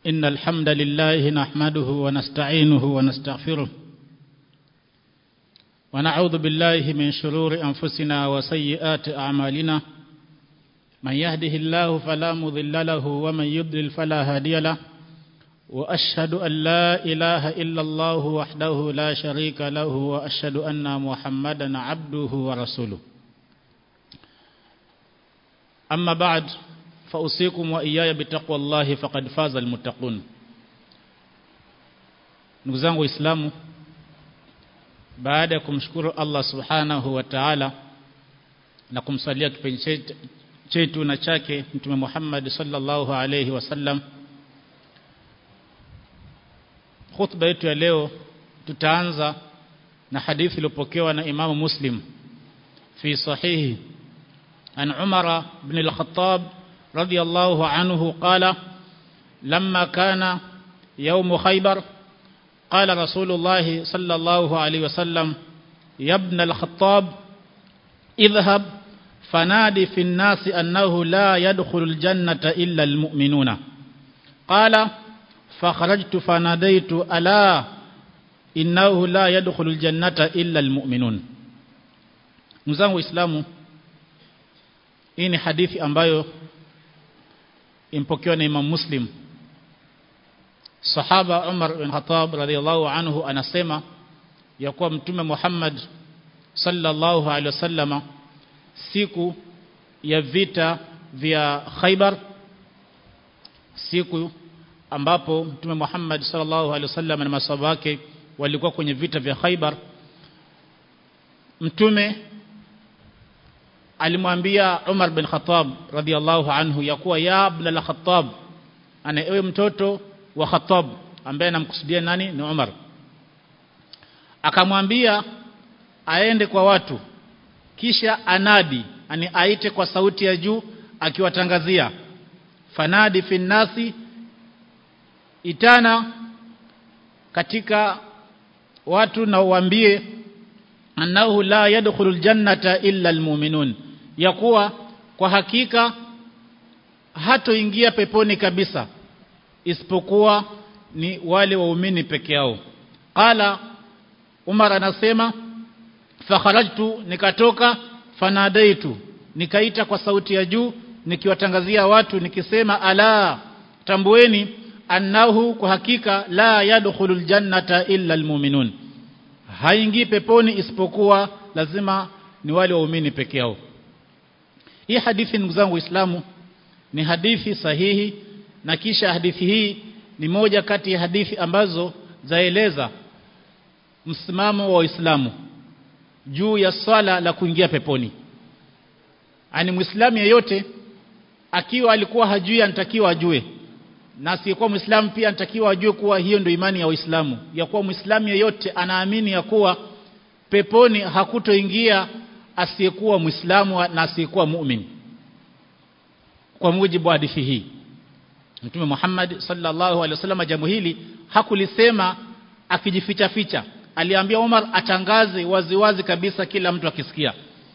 إن الحمد لله نحمده ونستعينه ونستغفره ونعوذ بالله من شرور أنفسنا وسيئات أعمالنا من يهده الله فلا مضل له ومن يضلل فلا هادي له وأشهد أن لا إله إلا الله وحده لا شريك له وأشهد أن محمدا عبده ورسوله أما بعد فأوصيكم وإياي بتقوى الله فقد فاز المتقون ndugu zangu waislamu baada ya kumshukuru Allah subhanahu wa ta'ala na kumsalia kipenzi chetu na chake mtume Muhammad sallallahu alayhi wasallam khutba yetu ya leo tutaanza na hadithi iliyopokewa na Imam Muslim fi sahihi an Umar ibn al-Khattab radiyallahu anhu qala lamma kana يوم خيبر قال رسول الله صلى الله عليه وسلم يا ابن الخطاب اذهب فنادي في الناس أنه لا يدخل الجنة إلا المؤمنون قال فخرجت فناديت ألا إنه لا يدخل الجنة إلا المؤمنون mzangu waislamu hii ni hadithi ambayo impokewa na Imam Muslim Sahaba Umar bin Khattab radhiallahu anhu anasema ya kuwa Mtume Muhammad sallallahu alaihi wasallama siku ya vita vya Khaibar siku ambapo Mtume Muhammad sallallahu alaihi wasallam na masahaba wake walikuwa kwenye vita vya Khaibar Mtume alimwambia Umar bin Khattab radhiallahu anhu ya kuwa ya ibn al-Khattab ana ewe mtoto wa Khattab ambaye anamkusudia nani ni Umar akamwambia aende kwa watu kisha anadi ani aite kwa sauti ya juu akiwatangazia fanadi finnasi itana katika watu na uambie annahu la yadkhulul jannata illa almu'minun ya kuwa kwa hakika hatoingia peponi kabisa isipokuwa ni wale waumini peke yao qala Umar anasema fakharajtu nikatoka fanadaitu nikaita kwa sauti ya juu nikiwatangazia watu nikisema ala tambueni annahu kwa hakika la yadkhulul jannata illa almu'minun haingii peponi isipokuwa lazima ni wale waumini peke yao hii hadithi ndugu zangu waislamu ni hadithi sahihi na kisha hadithi hii ni moja kati ya hadithi ambazo zaeleza msimamo wa Uislamu juu ya swala la kuingia peponi ani muislamu yeyote akiwa alikuwa hajui anatakiwa ajue na asiyekuwa muislamu pia anatakiwa ajue kuwa hiyo ndio imani ya Uislamu ya kuwa muislamu yeyote anaamini ya kuwa peponi hakutoingia asiyekuwa muislamu na asiyekuwa muumini kwa mujibu wa hadithi hii Mtume Muhammad sallallahu alaihi wasallam jambo hili hakulisema akijificha ficha aliambia Umar atangaze waziwazi kabisa kila mtu akisikia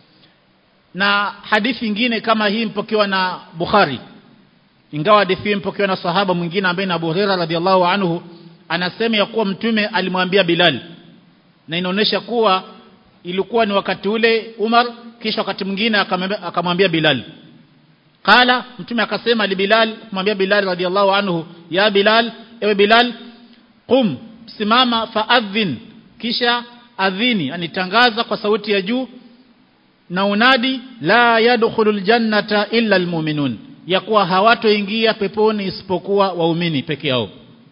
na hadithi nyingine kama hii mpokewa na Bukhari ingawa hadithi hii mpokewa na sahaba mwingine ambaye ni Abu Hurairah radhiallahu anhu anasema ya kuwa mtume alimwambia Bilal na inaonyesha kuwa ilikuwa ni wakati ule Umar kisha wakati mwingine akamwambia Bilal Kala mtume akasema li Bilal kumwambia Bilal radhiallahu anhu ya Bilal ewe Bilal qum simama faadhin kisha adhini anitangaza kwa sauti ya juu na unadi la yadkhulul jannata illa almu'minun ya kuwa hawatoingia peponi isipokuwa waumini peke yao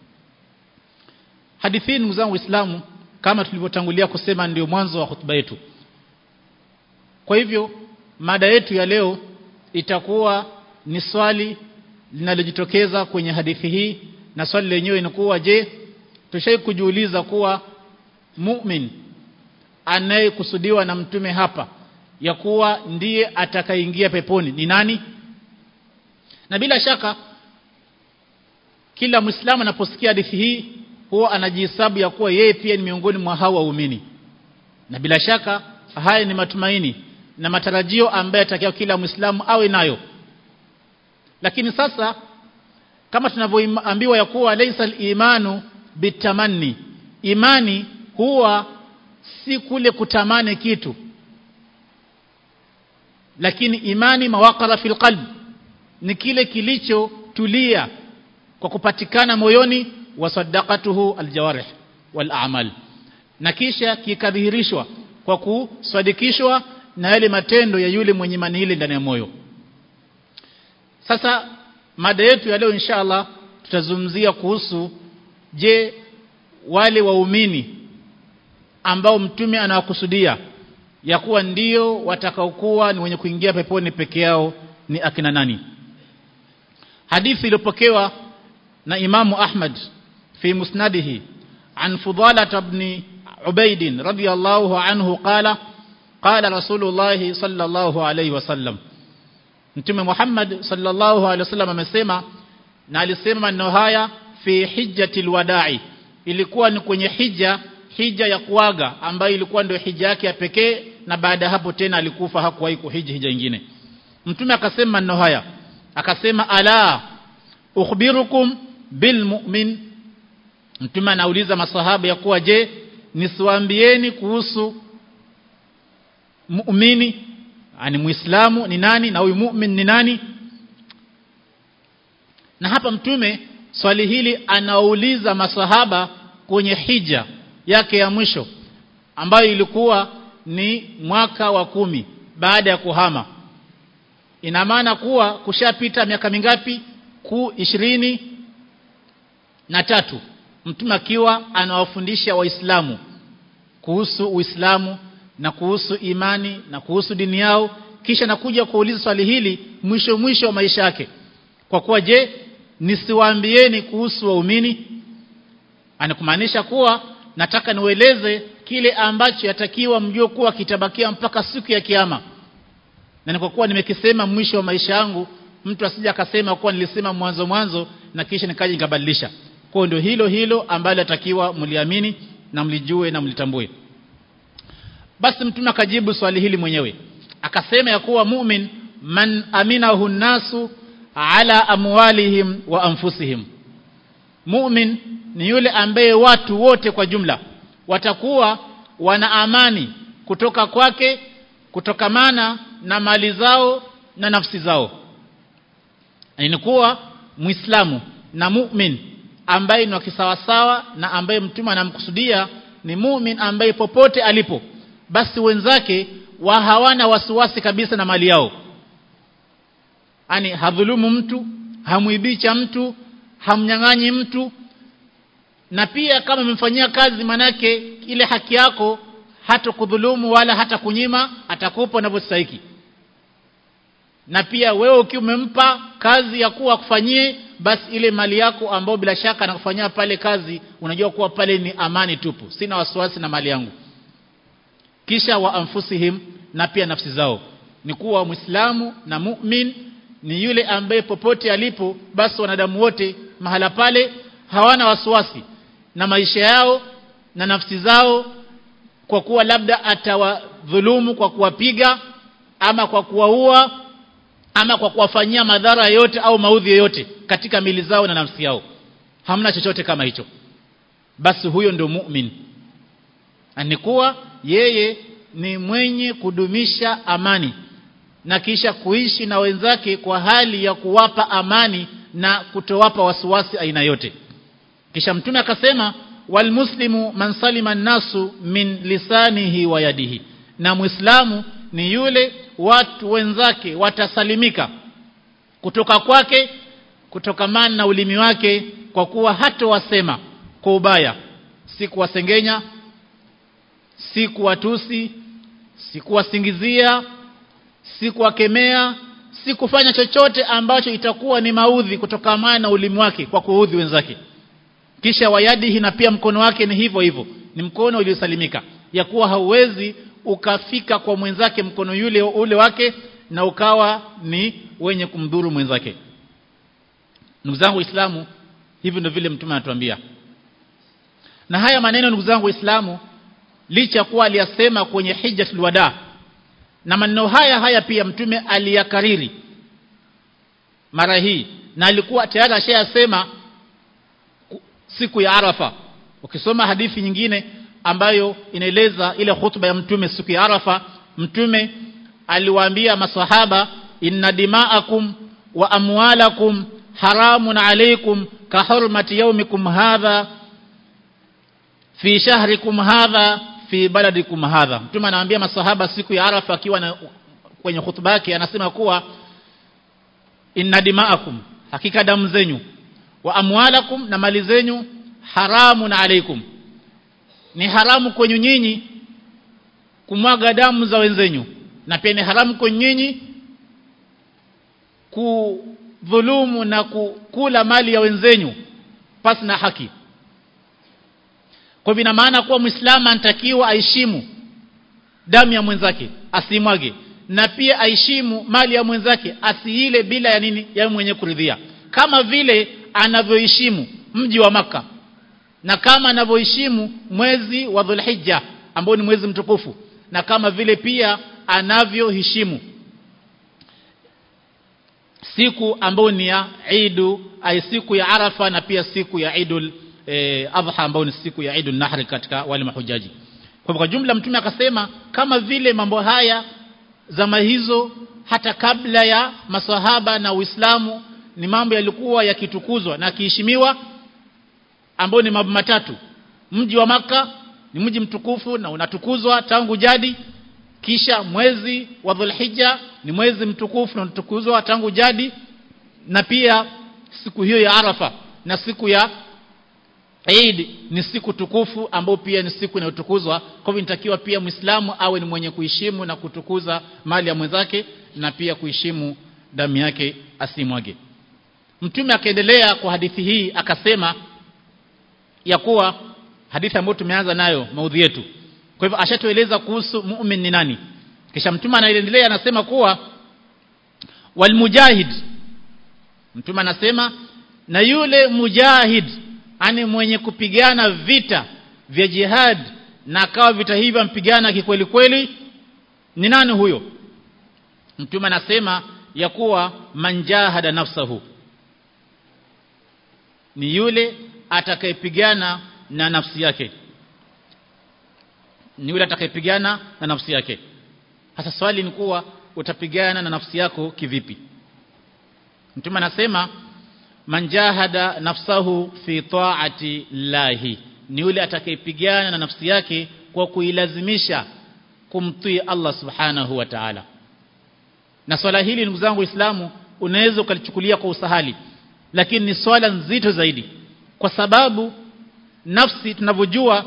hadithi ndugu zangu waislamu kama tulivyotangulia kusema ndio mwanzo wa hotuba yetu kwa hivyo mada yetu ya leo itakuwa ni swali linalojitokeza kwenye hadithi hii na swali lenyewe ni kuwa je tushai kujiuliza kuwa mu'min anayekusudiwa na mtume hapa ya kuwa ndiye atakaingia peponi ni nani na bila shaka kila muislamu anaposikia hadithi hii huwa anajihesabu ya kuwa yeye pia ni miongoni mwa hao waumini na bila shaka haya ni matumaini na matarajio ambaye atakiwa kila muislamu awe nayo lakini sasa kama tunavyoambiwa ya kuwa laysa al-imanu bitamanni imani huwa si kule kutamani kitu lakini imani mawaqara fil qalb ni kile kilichotulia kwa kupatikana moyoni wasaddaqatuhu aljawarih wal a'mal na kisha kikadhihirishwa kwa kusadikishwa na yale matendo ya yule mwenye imani ile ndani ya moyo sasa mada yetu ya leo inshallah tutazungumzia kuhusu je wale waumini ambao mtume anawakusudia ya kuwa ndio watakaokuwa ni wenye kuingia peponi peke yao ni akina nani hadithi iliyopokewa na imamu Ahmad fi musnadihi an Fudala ibn Ubaid radiyallahu anhu qala qala Rasulullah sallallahu alayhi wasallam Mtume Muhammad sallallahu alayhi wasallam amesema na alisema maneno haya fi hijjatil wada'i ilikuwa ni kwenye hija hija ya kuaga ambayo ilikuwa ndio hija yake ya pekee na baada ya hapo tena alikufa hakuwahi kuhiji hija nyingine mtume akasema maneno haya akasema ala ukhbirukum bil mu'min mtume anauliza masahaba ya kuwa je nisiwaambieni kuhusu muumini ani muislamu ni nani na huyu mu'min ni nani na hapa mtume swali hili anauliza masahaba kwenye hija yake ya mwisho ambayo ilikuwa ni mwaka wa kumi baada ya kuhama ina maana kuwa kushapita miaka mingapi ku ishirini na tatu mtume akiwa anawafundisha waislamu kuhusu uislamu na kuhusu imani na kuhusu dini yao kisha nakuja kuuliza swali hili mwisho mwisho wa maisha yake kwa kuwa je nisiwaambieni kuhusu waumini anakumaanisha kuwa nataka niueleze kile ambacho yatakiwa mjue kuwa kitabakia mpaka siku ya kiyama na ni kwa kuwa nimekisema mwisho wa maisha yangu mtu asije akasema kuwa nilisema mwanzo mwanzo na kisha nikaja nikabadilisha kwa ndio hilo hilo ambalo atakiwa mliamini na mlijue na mlitambue basi mtume akajibu swali hili mwenyewe akasema ya kuwa mu'min man aminahu nasu ala amwalihim wa anfusihim mu'min ni yule ambaye watu wote kwa jumla watakuwa wana amani kutoka kwake kutokamana na mali zao na nafsi zao ni kuwa muislamu na mu'min ambaye ni wakisawasawa na ambaye mtume anamkusudia ni mu'min ambaye popote alipo basi wenzake wa hawana wasiwasi kabisa na mali yao ani hadhulumu mtu hamuibicha mtu hamnyang'anyi mtu na pia kama umemfanyia kazi manake ile haki yako hata kudhulumu wala hata kunyima atakupa unavyostahili na pia wewe ukiwa umempa kazi ya kuwa kufanyie basi ile mali yako ambayo bila shaka anakufanyia pale kazi unajua kuwa pale ni amani tupu sina wasiwasi na mali yangu kisha wa anfusihim na pia nafsi zao ni kuwa muislamu na mu'min ni yule ambaye popote alipo basi wanadamu wote mahala pale hawana wasiwasi na maisha yao na nafsi zao kwa kuwa labda atawadhulumu kwa kuwapiga ama kwa kuwaua ama kwa kuwafanyia madhara yote au maudhi yoyote katika mili zao na nafsi yao hamna chochote kama hicho basi huyo ndio mu'min anikuwa yeye ni mwenye kudumisha amani na kisha kuishi na wenzake kwa hali ya kuwapa amani na kutowapa wasiwasi aina yote kisha mtume akasema walmuslimu man salima nasu min lisanihi wa yadihi na muislamu ni yule watu wenzake watasalimika kutoka kwake kutokamana na ulimi wake kwa kuwa hata wasema kwa ubaya si kuwasengenya si kuwatusi si kuwasingizia si kuwakemea si kufanya chochote ambacho itakuwa ni maudhi kutokamana na ulimi wake kwa kuudhi wenzake kisha wayadihi na pia mkono wake ni hivyo hivyo ni mkono uliosalimika ya kuwa hauwezi ukafika kwa mwenzake mkono yule ule wake na ukawa ni wenye kumdhuru mwenzake ndugu zangu waislamu hivi ndio vile mtume anatuambia na haya maneno ndugu zangu waislamu licha kuwa aliyasema kwenye hijjatul wada na maneno haya haya pia mtume aliyakariri mara hii na alikuwa tayari ashayasema siku ya Arafa ukisoma hadithi nyingine ambayo inaeleza ile hutuba ya mtume siku ya Arafa mtume aliwaambia masahaba inna dima'akum wa amwalakum haramun alaykum ka hurmati yawmikum hadha fi shahrikum hadha fi baladikum hadha mtume anawaambia masahaba siku ya Arafa akiwa na kwenye hutuba yake anasema kuwa inna dima'akum hakika damu zenyu wa amwalakum na mali zenyu haramun alaykum ni haramu kwenye nyinyi kumwaga damu za wenzenyu na pia ni haramu kwenye nyinyi kudhulumu na kukula mali ya wenzenyu pasi na haki kwa hivyo ina maana kuwa muislamu anatakiwa aheshimu damu ya mwenzake asimwage na pia aheshimu mali ya mwenzake asiile bila ya nini ya mwenye kuridhia kama vile anavyoheshimu mji wa maka na kama anavyoheshimu mwezi wa Dhulhijja ambao ni mwezi mtukufu na kama vile pia anavyoheshimu siku ambayo ni ya Eidu ay siku ya Arafa na pia siku ya Eidul e, Adha ambayo ni siku ya Eidul Nahri katika wale mahujaji kwa kwa jumla mtume akasema kama vile mambo haya zama hizo hata kabla ya maswahaba na Uislamu ni mambo yalikuwa yakitukuzwa na kiheshimiwa ambao ni mambo matatu mji wa maka ni mji mtukufu na unatukuzwa tangu jadi kisha mwezi wa Dhulhijja ni mwezi mtukufu na unatukuzwa tangu jadi na pia siku hiyo ya Arafa na siku ya Eid ni siku tukufu ambayo pia ni siku inayotukuzwa kwa hivyo inatakiwa pia Muislamu awe ni mwenye kuheshimu na kutukuza mali ya mwenzake na pia kuheshimu damu yake asimwage Mtume akaendelea kwa hadithi hii akasema ya kuwa hadithi ambayo tumeanza nayo maudhi yetu kwa hivyo ashatueleza kuhusu mu'min ni nani kisha mtume anaendelea anasema kuwa walmujahid mtume anasema na yule mujahid ani mwenye kupigana vita vya jihad na akawa vita hivyo mpigana kikweli kweli ni nani huyo mtume anasema ya kuwa manjahada nafsahu ni yule atakayepigana na nafsi yake ni yule atakayepigana na nafsi yake hasa swali ni kuwa utapigana na nafsi yako kivipi mtume anasema manjahada nafsahu fi ta'ati llahi ni yule atakayepigana na nafsi yake kwa kuilazimisha kumtii Allah subhanahu wa ta'ala na swala hili ndugu zangu waislamu unaweza ukalichukulia kwa usahali lakini ni swala nzito zaidi kwa sababu nafsi tunavyojua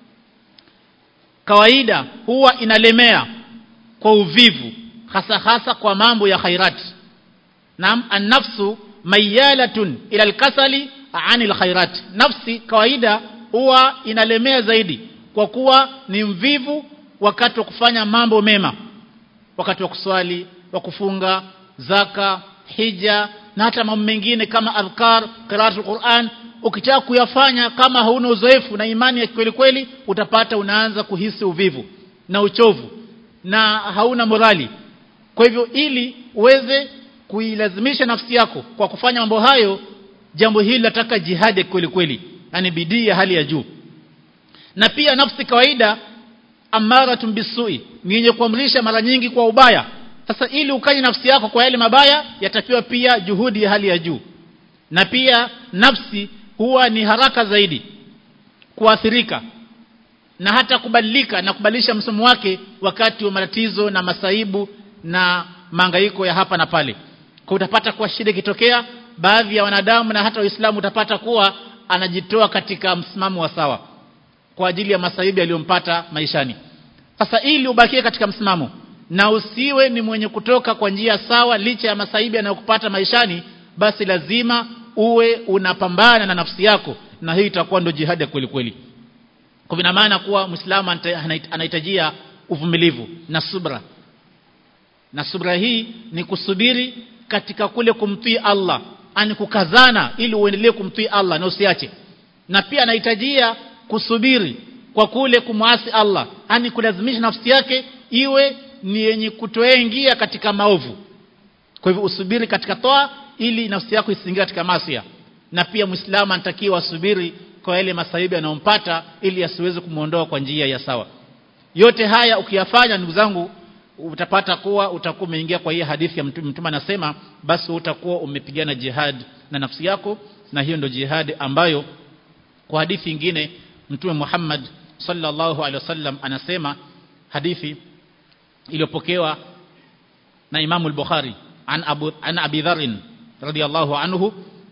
kawaida huwa inalemea kwa uvivu hasa hasa kwa mambo ya khairat naam an-nafsu mayalatun ila al-kasali anil khairat nafsi kawaida huwa inalemea zaidi kwa kuwa ni mvivu wakati wa kufanya mambo mema wakati wa kuswali wa kufunga zaka hija na hata mambo mengine kama adhkar qiraatul Qur'an ukitaka kuyafanya kama hauna uzoefu na imani ya kweli kweli utapata unaanza kuhisi uvivu na uchovu na hauna morali kwa hivyo ili uweze kuilazimisha nafsi yako kwa kufanya mambo hayo jambo hili nataka jihadi kweli kweli yani bidii ya hali ya juu na pia nafsi kawaida amaratun bisui ni yenye kuamrisha mara nyingi kwa ubaya sasa ili ukanye nafsi yako kwa yale mabaya yatakiwa pia juhudi ya hali ya juu na pia nafsi huwa ni haraka zaidi kuathirika na hata kubadilika na kubadilisha msomo wake wakati wa matatizo na masaibu na mangaiko ya hapa na pale kwa utapata kuwa shida ikitokea baadhi ya wanadamu na hata waislamu utapata kuwa anajitoa katika msimamo wa sawa kwa ajili ya masaibu yaliyompata maishani sasa ili ubakie katika msimamo na usiwe ni mwenye kutoka kwa njia sawa licha ya masaibu yanayokupata maishani basi lazima uwe unapambana na nafsi yako na hii itakuwa ndo jihadi ya kweli kweli kwa vina maana kuwa muislamu anahitajia uvumilivu na subra na subra hii ni kusubiri katika kule kumtii Allah ani kukazana ili uendelee kumtii Allah na usiache na pia anahitajia kusubiri kwa kule kumwasi Allah ani kulazimisha nafsi yake iwe ni yenye kutoingia katika maovu kwa hivyo usubiri katika toa ili nafsi yako isiingie katika masia na pia muislamu anatakiwa asubiri kwa yale masaibu yanayompata ili asiweze kumuondoa kwa njia ya sawa yote haya ukiyafanya ndugu zangu utapata kuwa utakuwa umeingia kwa hii hadithi ya mtume mtume anasema basi utakuwa umepigana jihad na nafsi yako na hiyo ndio jihad ambayo kwa hadithi nyingine mtume Muhammad sallallahu alaihi wasallam anasema hadithi iliyopokewa na Imam al-Bukhari an Abu an Abi Dharr radiyallahu anhu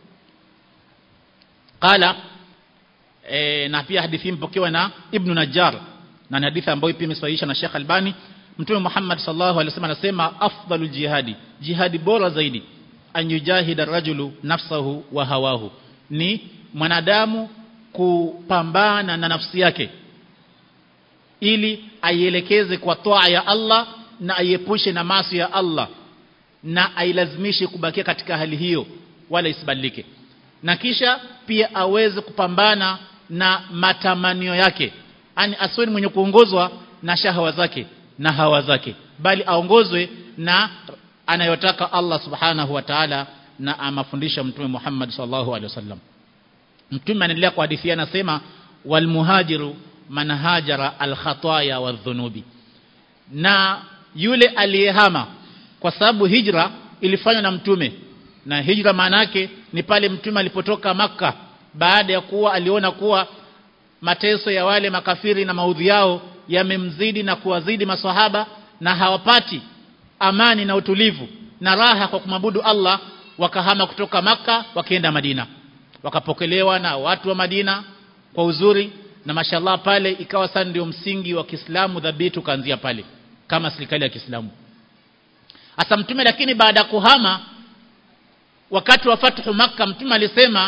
qala e, na pia hadithi mpokewa na Ibn Najjar na ni hadithi ambayo pia imesahihisha na Sheikh Albani Mtume Muhammad sallallahu alaihi wasallam anasema afdalul jihadi jihadi bora zaidi an yujahida rajulu nafsahu wa hawahu ni mwanadamu kupambana na nafsi yake ili aielekeze kwa toa ya Allah na aiepushe na maasi ya Allah na ailazimishe kubakia katika hali hiyo wala isibadilike na kisha pia aweze kupambana na matamanio yake ani asiwe mwenye kuongozwa na shahawa zake na hawa zake bali aongozwe na anayotaka Allah subhanahu wa ta'ala na amafundisha mtume Muhammad sallallahu alaihi wasallam mtume anaendelea kwa hadithi anasema wal muhajiru man hajara al khataya wadhunubi na yule aliyehama kwa sababu hijra ilifanywa na mtume na hijra maana yake ni pale mtume alipotoka maka baada ya kuwa aliona kuwa mateso ya wale makafiri na maudhi yao yamemzidi na kuwazidi maswahaba na hawapati amani na utulivu na raha kwa kumwabudu Allah wakahama kutoka maka wakaenda Madina wakapokelewa na watu wa Madina kwa uzuri na mashallah pale ikawa sasa ndio msingi wa Kiislamu dhabiti ukaanzia pale kama serikali ya Kiislamu Asa mtume lakini baada ya kuhama wakati wa fathu maka mtume alisema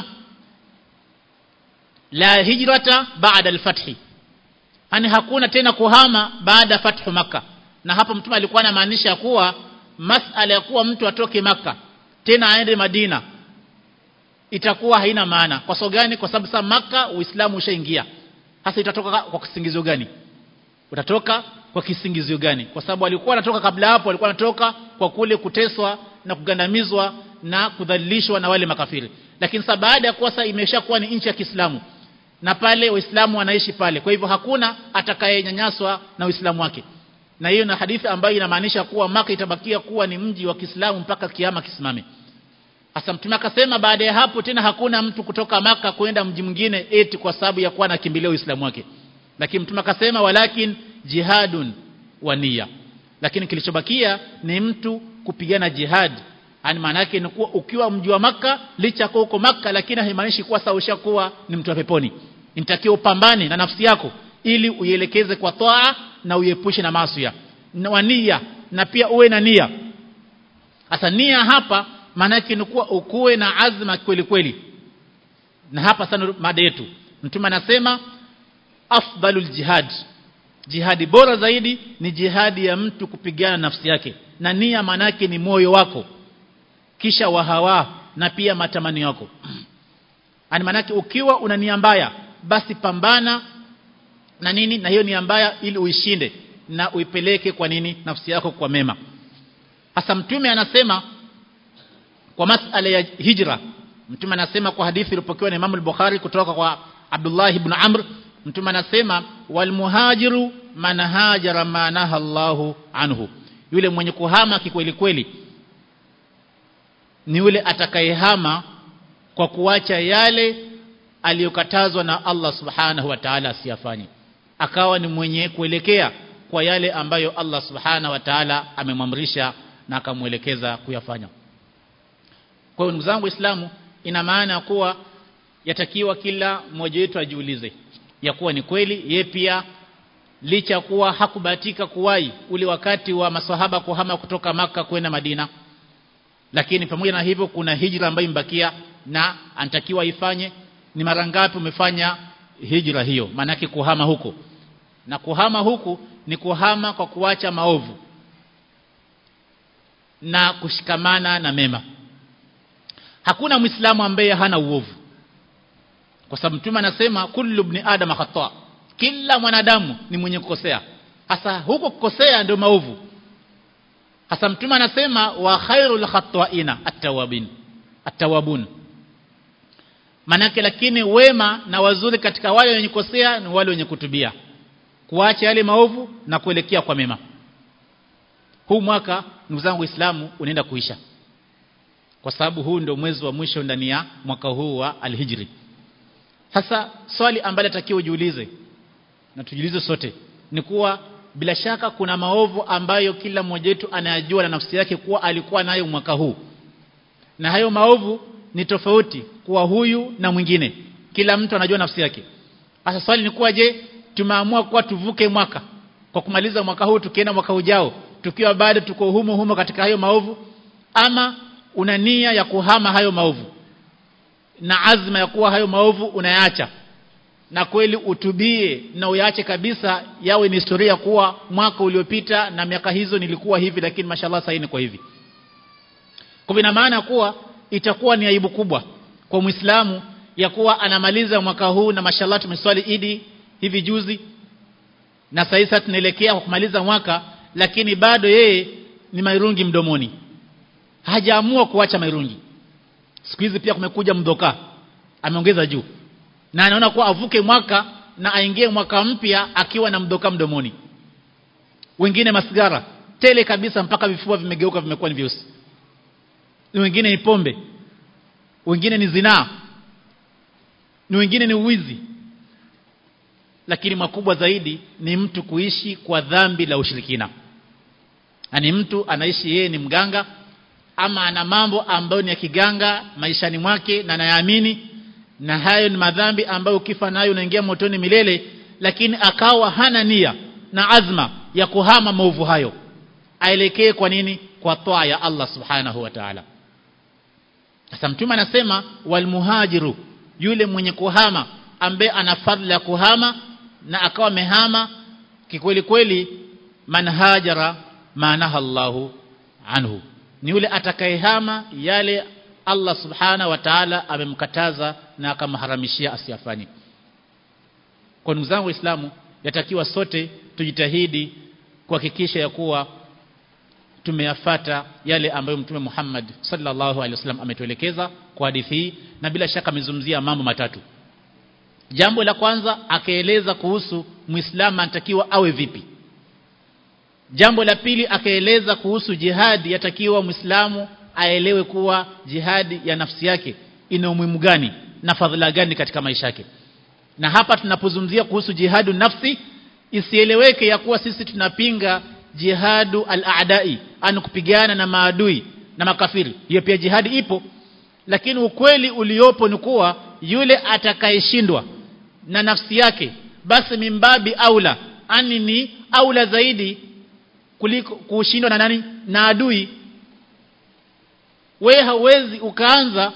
la hijrata baada al-fathi yani hakuna tena kuhama baada ya fathu maka na hapo mtume alikuwa anamaanisha kuwa masala ya kuwa mtu atoke maka tena aende Madina itakuwa haina maana kwa sababu gani kwa sababu sasa maka uislamu ushaingia hasa itatoka kwa kisingizio gani utatoka kwa kisingizio gani kwa sababu walikuwa wanatoka kabla hapo walikuwa wanatoka kwa kule kuteswa na kugandamizwa na kudhalilishwa na wale makafiri lakini sasa baada ya kuwa sasa imeshakuwa ni nchi ya Kiislamu na pale waislamu wanaishi pale kwa hivyo hakuna atakayenyanyaswa na uislamu wake na hiyo na hadithi ambayo inamaanisha kuwa maka itabakia kuwa ni mji wa Kiislamu mpaka kiama kisimame Asa mtume akasema baada ya hapo tena hakuna mtu kutoka maka kwenda mji mwingine eti kwa sababu ya kuwa anakimbilia Uislamu wake. Lakini mtume akasema walakin jihadun wa nia. Lakini kilichobakia ni mtu kupigana jihad. Yaani maana yake ni kuwa ukiwa mji wa maka licha kwa uko maka lakini haimaanishi kuwa sasa ushakuwa ni mtu wa peponi. Inatakiwa upambane na nafsi yako ili uielekeze kwa toa na uiepushe na maasi na nia na pia uwe na nia. Asa nia hapa maana yake ni kuwa ukuwe na azma kweli kweli na hapa sana mada yetu mtume anasema afdalul jihad jihadi bora zaidi ni jihadi ya mtu kupigana nafsi yake na nia maana yake ni moyo wako kisha wahawa na pia matamanio yako ani maana yake ukiwa una nia mbaya basi pambana na nini na hiyo nia mbaya ili uishinde na uipeleke kwa nini nafsi yako kwa mema hasa mtume anasema kwa masala ya hijra mtume anasema kwa hadithi iliyopokewa na Imam al-Bukhari kutoka kwa Abdullah ibn Amr mtume anasema wal muhajiru man hajara ma naha Allahu anhu yule mwenye kuhama kikweli kweli ni yule atakayehama kwa kuacha yale aliyokatazwa na Allah subhanahu wa ta'ala asiyafanye akawa ni mwenye kuelekea kwa yale ambayo Allah subhanahu wa ta'ala amemwamrisha na akamwelekeza kuyafanya kwa hiyo ndugu zangu waislamu ina maana kuwa yatakiwa kila mmoja wetu ajiulize ya kuwa ni kweli ye pia licha kuwa hakubahatika kuwai ule wakati wa maswahaba kuhama kutoka maka kwenda Madina lakini pamoja na hivyo kuna hijra ambayo imbakia na anatakiwa ifanye ni mara ngapi umefanya hijra hiyo maanake kuhama huko na kuhama huku ni kuhama kwa kuacha maovu na kushikamana na mema hakuna muislamu ambaye hana uovu kwa sababu mtume anasema kullu ibn adam khata kila mwanadamu ni mwenye kukosea hasa huko kukosea ndio maovu hasa mtume anasema wa khairul khata'ina at-tawabin atawabun manake lakini wema na wazuri katika wale wenye kukosea ni wale wenye kutubia kuacha yale maovu na kuelekea kwa mema huu mwaka ndugu zangu waislamu unaenda kuisha kwa sababu huu ndio mwezi wa mwisho ndani ya mwaka huu wa alhijri sasa swali ambalo takiwa ujiulize na tujiulize sote ni kuwa bila shaka kuna maovu ambayo kila mmoja wetu anayajua na nafsi yake kuwa alikuwa nayo mwaka huu na hayo maovu ni tofauti kuwa huyu na mwingine kila mtu anajua nafsi yake sasa swali ni kuwa je tumeamua kuwa tuvuke mwaka kwa kumaliza mwaka huu tukienda mwaka ujao tukiwa bado tuko humo humo katika hayo maovu ama una nia ya kuhama hayo maovu na azma ya kuwa hayo maovu unayaacha na kweli utubie na uyaache kabisa yawe ni historia kuwa mwaka uliopita na miaka hizo nilikuwa hivi lakini mashallah sasa ni kwa hivi kwa ina maana kuwa itakuwa ni aibu kubwa kwa Muislamu ya kuwa anamaliza mwaka huu na mashallah tumeswali Idi hivi juzi na sasa tunaelekea kwa kumaliza mwaka lakini bado yeye ni mairungi mdomoni hajaamua kuacha mairungi siku hizi pia kumekuja mdoka ameongeza juu na anaona kuwa avuke mwaka na aingie mwaka mpya akiwa na mdoka mdomoni wengine masigara tele kabisa mpaka vifua vimegeuka vimekuwa ni vyeusi wengine ni pombe wengine ni zinaa ni wengine ni uwizi lakini makubwa zaidi ni mtu kuishi kwa dhambi la ushirikina ani mtu anaishi yeye ni mganga ama ana mambo ambayo ni ya kiganga maishani mwake na anayaamini na hayo ni madhambi ambayo ukifa nayo unaingia motoni milele lakini akawa hana nia na azma ya kuhama maovu hayo aelekee kwa nini kwa toa ya Allah subhanahu wa ta'ala sasa mtume anasema walmuhajiru yule mwenye kuhama ambaye ana fadhila ya kuhama na akawa amehama kikweli kweli man hajara manaha Allahu anhu ni yule atakayehama yale Allah subhana wa ta'ala amemkataza na akamharamishia asiyafanye kwa ndugu zangu waislamu yatakiwa sote tujitahidi kuhakikisha ya kuwa tumeyafata yale ambayo mtume Muhammad sallallahu alaihi wasallam ametuelekeza kwa hadithi hii na bila shaka amezungumzia mambo matatu jambo la kwanza akaeleza kuhusu muislamu anatakiwa awe vipi jambo la pili akaeleza kuhusu jihadi yatakiwa muislamu aelewe kuwa jihadi ya nafsi yake ina umuhimu gani na fadhila gani katika maisha yake na hapa tunapozungumzia kuhusu jihadu nafsi isieleweke ya kuwa sisi tunapinga jihadu al-a'dai an kupigana na maadui na makafiri hiyo pia jihadi ipo lakini ukweli uliopo ni kuwa yule atakayeshindwa na nafsi yake basi mimbabi aula ani ni aula zaidi kuliko kushindwa na nani na adui we hauwezi ukaanza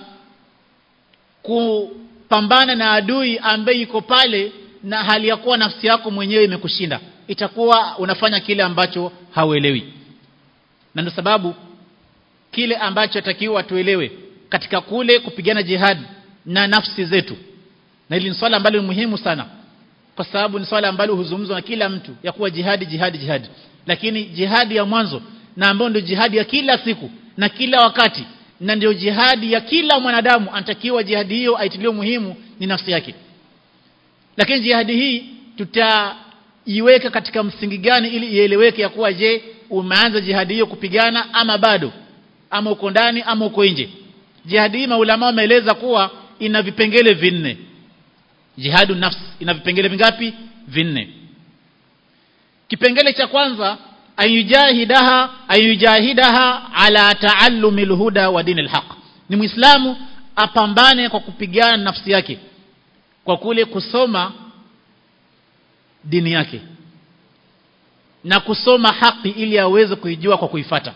kupambana na adui ambaye yuko pale na hali ya kuwa nafsi yako mwenyewe imekushinda itakuwa unafanya kile ambacho hauelewi na ndio sababu kile ambacho takiwa tuelewe katika kule kupigana jihad na nafsi zetu na hili ni swala ambalo ni muhimu sana kwa sababu ni swala ambalo huzungumzwa na kila mtu ya kuwa jihadi jihadi jihadi lakini jihadi ya mwanzo na ambayo ndio jihadi ya kila siku na kila wakati na ndio jihadi ya kila mwanadamu anatakiwa jihadi hiyo aitilie muhimu ni nafsi yake lakini jihadi hii tutaiweka katika msingi gani ili ieleweke ya kuwa je umeanza jihadi hiyo kupigana ama bado ama uko ndani ama uko nje jihadi hii maulama wameeleza kuwa ina vipengele vinne jihadu nafsi ina vipengele vingapi vinne kipengele cha kwanza ayujahidaha ayujahidaha ala taallumi alhuda wa dini alhaq ni muislamu apambane kwa kupigana nafsi yake kwa kule kusoma dini yake na kusoma haki ili aweze kuijua kwa kuifata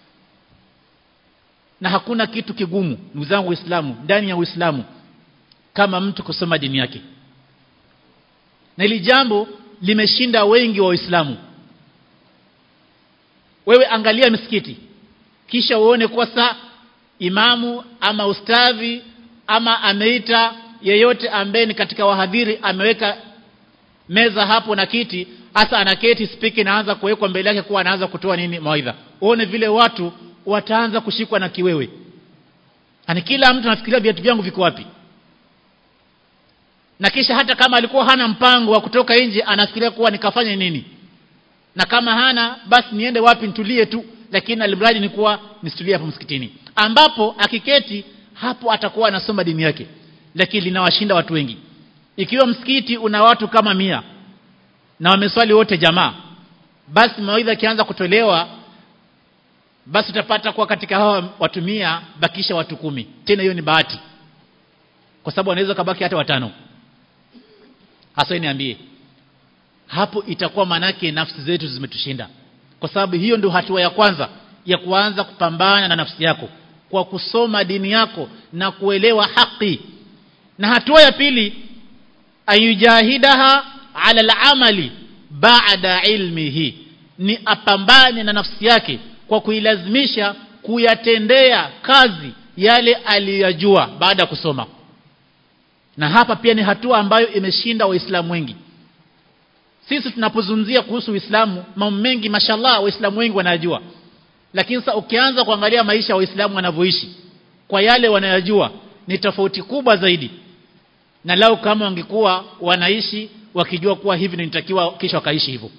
na hakuna kitu kigumu ndugu zangu waislamu ndani ya uislamu kama mtu kusoma dini yake na hili jambo limeshinda wengi wa waislamu wewe angalia misikiti kisha uone kuwa saa imamu ama ustadhi ama ameita yeyote ambaye ni katika wahadhiri ameweka meza hapo na kiti hasa anaketi spiki naanza kuwekwa mbele yake kuwa anaanza kutoa nini mawaidha uone vile watu wataanza kushikwa na kiwewe ani kila mtu anafikiria viatu vyangu viko wapi na kisha hata kama alikuwa hana mpango wa kutoka nje anafikiria kuwa nikafanye nini na kama hana basi niende wapi nitulie tu lakini alimradi ni kuwa nisitulie hapo msikitini ambapo akiketi hapo atakuwa anasoma dini yake lakini linawashinda watu wengi ikiwa msikiti una watu kama mia na wameswali wote jamaa basi mawaidha akianza kutolewa basi utapata kuwa katika hawa watu mia bakisha watu kumi tena hiyo ni bahati kwa sababu wanaweza kabaki hata watano hasa niambie hapo itakuwa manake nafsi zetu zimetushinda kwa sababu hiyo ndio hatua ya kwanza ya kuanza kupambana na nafsi yako kwa kusoma dini yako na kuelewa haki na hatua ya pili ayujahidaha ala al-amali ba'da ilmihi ni apambane na nafsi yake kwa kuilazimisha kuyatendea kazi yale aliyojua baada ya kusoma na hapa pia ni hatua ambayo imeshinda waislamu wengi sisi tunapozungumzia kuhusu Uislamu mambo mengi mashallah waislamu wengi wanajua lakini sasa ukianza kuangalia maisha ya waislamu wanavyoishi kwa yale wanayojua ni tofauti kubwa zaidi na lao kama wangekuwa wanaishi wakijua kuwa hivi nitakiwa kisha wakaishi hivyo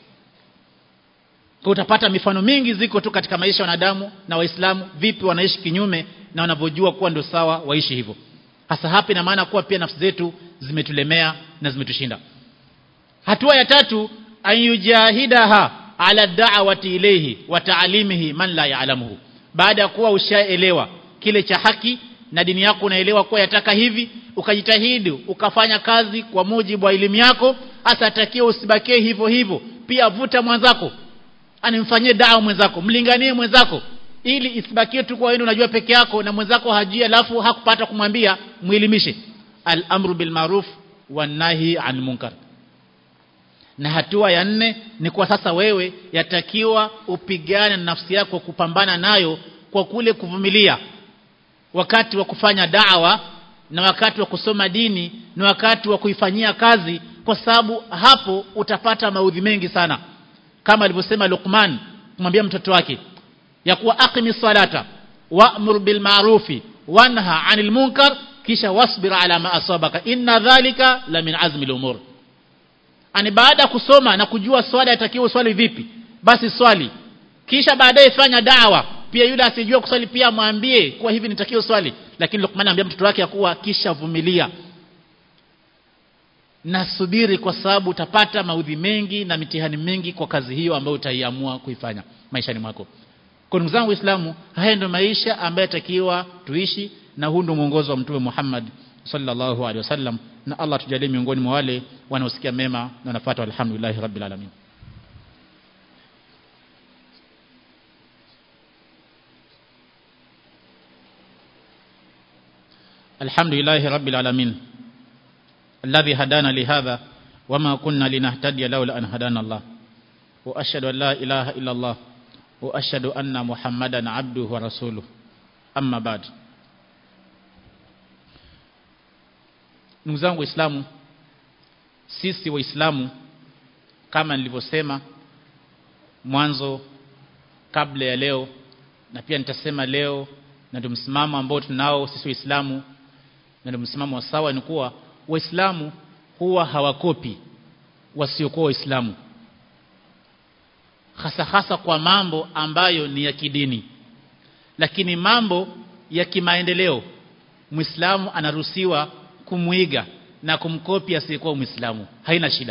kwa utapata mifano mingi ziko tu katika maisha ya wanadamu na waislamu vipi wanaishi kinyume na wanavyojua kuwa ndio sawa waishi hivyo hasa hapa ina maana kuwa pia nafsi zetu zimetulemea na zimetushinda hatua ya tatu ayujahidaha ala da'wati ilayhi wa ta'limihi man la ya'lamuhu baada ya kuwa ushaelewa kile cha haki na dini yako unaelewa kuwa yataka hivi ukajitahidi ukafanya kazi kwa mujibu wa elimu yako hasa atakiwa usibakie hivyo hivyo pia vuta mwenzako animfanyie dawa mwenzako mlinganie mwenzako ili isibakie tu kwa wewe unajua peke yako na mwenzako hajui alafu hakupata kumwambia muelimishe al-amru bil ma'ruf wan nahi an munkar na hatua ya nne ni kwa sasa wewe yatakiwa upigane na nafsi yako kupambana nayo kwa kule kuvumilia wakati wa kufanya dawa na wakati wa kusoma dini na wakati wa kuifanyia kazi kwa sababu hapo utapata maudhi mengi sana kama alivyosema Luqman kumwambia mtoto wake ya kuwa aqimi salata wa'mur bil ma'rufi wanha 'anil munkar kisha wasbir ala ma asabaka inna dhalika la min azmi al umur ani baada ya kusoma na kujua swala itakiwa swali vipi basi swali kisha baadaye fanya dawa pia yule asijua kuswali pia mwambie kuwa hivi nitakiwa swali lakini Luqman anambia mtoto wake kuwa kisha vumilia na subiri kwa sababu utapata maudhi mengi na mitihani mingi kwa kazi hiyo ambayo utaiamua kuifanya maishani mwako kwa ndugu zangu waislamu haya ndio maisha ambayo yatakiwa tuishi na huu ndio mwongozo wa mtume Muhammad sallallahu alaihi wasallam na Allah tujalie miongoni mwa wale wanaosikia mema na wanafuata alhamdulillah rabbil alamin الحمد لله رب العالمين الذي هدانا لهذا وما كنا لنهتدي لولا أن هدانا الله وأشهد أن لا إله إلا الله وأشهد أن محمدا عبده ورسوله أما بعد ndugu zangu waislamu sisi waislamu kama nilivyosema mwanzo kabla ya leo na pia nitasema leo na ndio msimamo ambao tunao sisi waislamu na ndio msimamo wa sawa ni kuwa waislamu huwa hawakopi wasiokuwa waislamu hasa hasa kwa mambo ambayo ni ya kidini lakini mambo ya kimaendeleo muislamu anaruhusiwa kumwiga na kumkopi asiyekuwa muislamu haina shida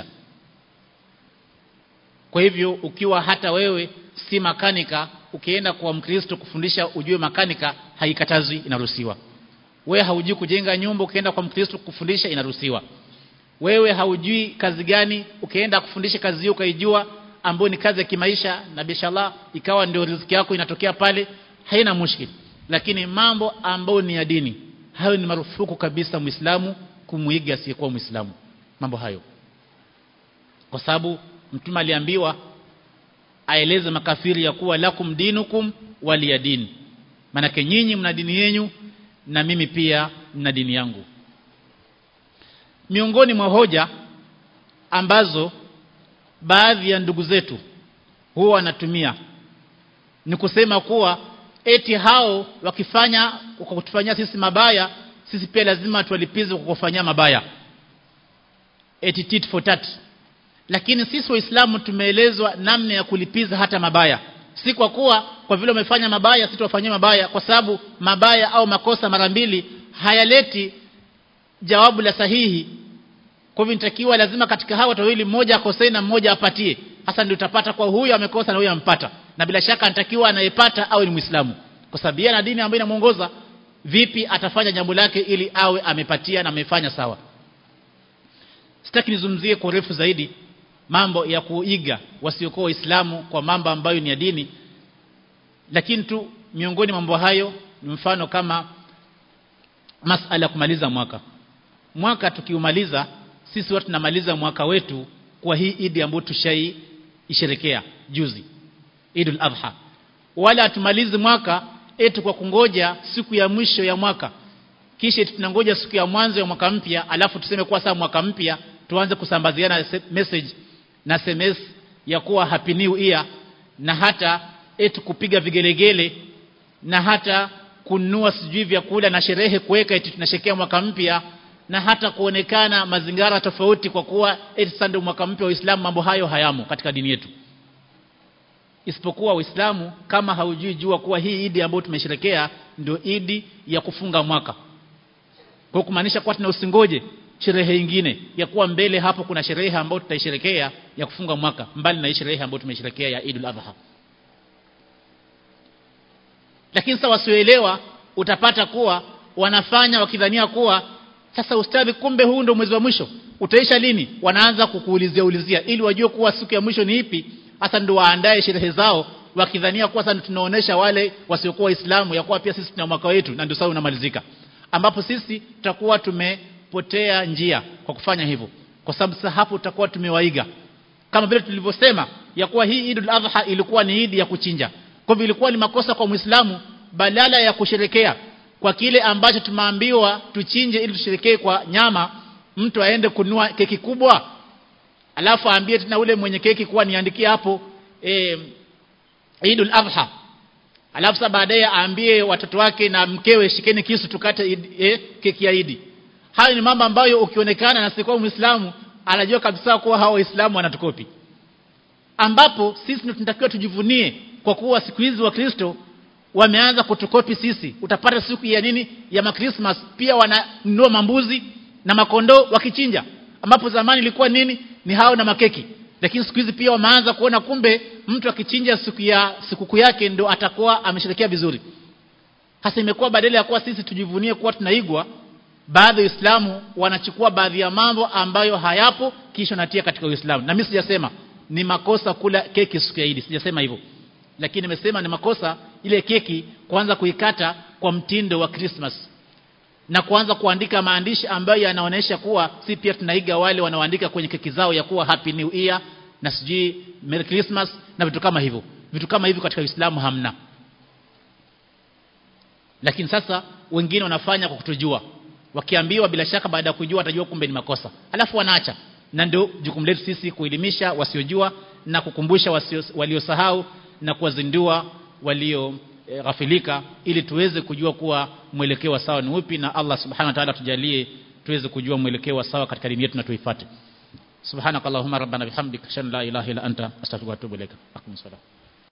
kwa hivyo ukiwa hata wewe si makanika ukienda kwa mkristo kufundisha ujue makanika haikatazwi inaruhusiwa wewe haujui kujenga nyumba ukienda kwa mkristo kufundisha inaruhusiwa wewe haujui kazi gani ukienda kufundisha kazi hiyo ukaijua ambayo ni kazi ya kimaisha na bishallah ikawa ndio riziki yako inatokea pale haina mushkil lakini mambo ambayo ni ya dini hayo ni marufuku kabisa muislamu kumuiga asiyekuwa muislamu mambo hayo kwa sababu mtume aliambiwa aeleze makafiri ya kuwa lakum dinukum waliyadin manake nyinyi mna dini yenu na mimi pia na dini yangu miongoni mwa hoja ambazo baadhi ya ndugu zetu huwa wanatumia ni kusema kuwa eti hao wakifanya kwa kutufanyia sisi mabaya sisi pia lazima tuwalipize kwa kufanyia mabaya eti tit for tat lakini sisi waislamu tumeelezwa namna ya kulipiza hata mabaya si kwa kuwa kwa vile umefanya mabaya sisi tuwafanyie mabaya kwa sababu mabaya au makosa mara mbili hayaleti jawabu la sahihi kwa hivyo nitakiwa lazima katika hawa watu wawili mmoja akosee na mmoja apatie hasa ndio utapata kwa huyu amekosa na huyu ampata na bila shaka anatakiwa anayepata awe ni Muislamu kwa sababu yeye ana dini ambayo inamuongoza vipi atafanya jambo lake ili awe amepatia na amefanya sawa sitaki nizungumzie kwa urefu zaidi mambo ya kuiga wasiokuwa waislamu kwa mambo ambayo ni ya dini lakini tu miongoni mambo hayo ni mfano kama masala ya kumaliza mwaka mwaka tukiumaliza sisi watu tunamaliza mwaka wetu kwa hii idi ambayo tushai isherekea juzi Idul Adha wala hatumalizi mwaka eti kwa kungoja siku ya mwisho ya mwaka kisha tunangoja siku ya mwanzo ya mwaka mpya alafu tuseme kuwa saa mwaka mpya tuanze kusambaziana message na SMS ya kuwa happy new year na hata eti kupiga vigelegele na hata kununua sijui vyakula na sherehe kuweka eti tunashekea mwaka mpya na hata kuonekana mazingara tofauti kwa kuwa eti sasa ndio mwaka mpya wa Uislamu mambo hayo hayamo katika dini yetu isipokuwa Uislamu kama haujui jua kuwa hii idi ambayo tumesherekea ndio idi ya kufunga mwaka kwa kumaanisha kuwa tuna usingoje sherehe nyingine ya kuwa mbele hapo kuna sherehe ambayo tutaisherekea ya kufunga mwaka mbali na sherehe ambayo tumesherekea ya Idul Adha lakini sasa wasioelewa utapata kuwa wanafanya wakidhania kuwa sasa ustadhi kumbe huu ndio mwezi wa mwisho utaisha lini wanaanza kukuulizia ulizia ili wajue kuwa siku ya mwisho ni ipi hasa ndio waandae sherehe zao wakidhania kuwa sasa tunaonesha wale wasiokuwa waislamu ya kuwa pia sisi tuna mwaka wetu na ndio sasa unamalizika ambapo sisi tutakuwa tumepotea njia kwa kufanya hivyo kwa sababu sasa hapo tutakuwa tumewaiga kama vile tulivyosema ya kuwa hii Idul Adha ilikuwa ni idi ya kuchinja kwa hivyo ilikuwa ni makosa kwa Muislamu badala ya kusherekea kwa kile ambacho tumeambiwa tuchinje ili tusherekee kwa nyama mtu aende kununua keki kubwa alafu aambie tena ule mwenye keki kuwa niandikie hapo e, Idul Adha alafu sasa baadaye aambie watoto wake na mkewe shikeni kisu tukate e, keki ya Idi hayo ni mambo ambayo ukionekana na sikuwa Muislamu anajua kabisa kuwa hao Waislamu wanatukopi ambapo sisi tunatakiwa tujivunie kwa kuwa siku hizi wa Kristo wameanza kutukopi sisi utapata siku ya nini ya makrismas pia wananunua mambuzi na makondoo wakichinja ambapo zamani ilikuwa nini ni hao na makeki lakini siku hizi pia wameanza kuona kumbe mtu akichinja siku ya sikukuu yake ndo atakuwa amesherekea vizuri hasa imekuwa badala ya kuwa sisi tujivunie kuwa tunaigwa baadhi ya Uislamu wanachukua baadhi ya mambo ambayo hayapo kisha natia katika Uislamu na mimi sijasema ni makosa kula keki siku ya Idi sijasema hivyo lakini nimesema ni makosa ile keki kuanza kuikata kwa mtindo wa Christmas na kuanza kuandika maandishi ambayo yanaonyesha kuwa si pia tunaiga wale wanaoandika kwenye keki zao ya kuwa happy new year na sijui merry christmas na vitu kama hivyo vitu kama hivyo katika Uislamu hamna lakini sasa wengine wanafanya kwa kutujua wakiambiwa bila shaka baada ya kujua watajua kumbe ni makosa alafu wanaacha na ndio jukumu letu sisi kuelimisha wasiojua na kukumbusha wasio, waliosahau na kuwazindua walio e, ghafilika ili tuweze kujua kuwa mwelekeo wa sawa ni upi na Allah subhanahu wa ta'ala tujalie tuweze kujua mwelekeo wa sawa katika dini yetu na tuifuate subhanakallahumma rabbana bihamdika ashhadu an la ilaha illa anta astaghfiruka wa atubu ilaik aqimus salat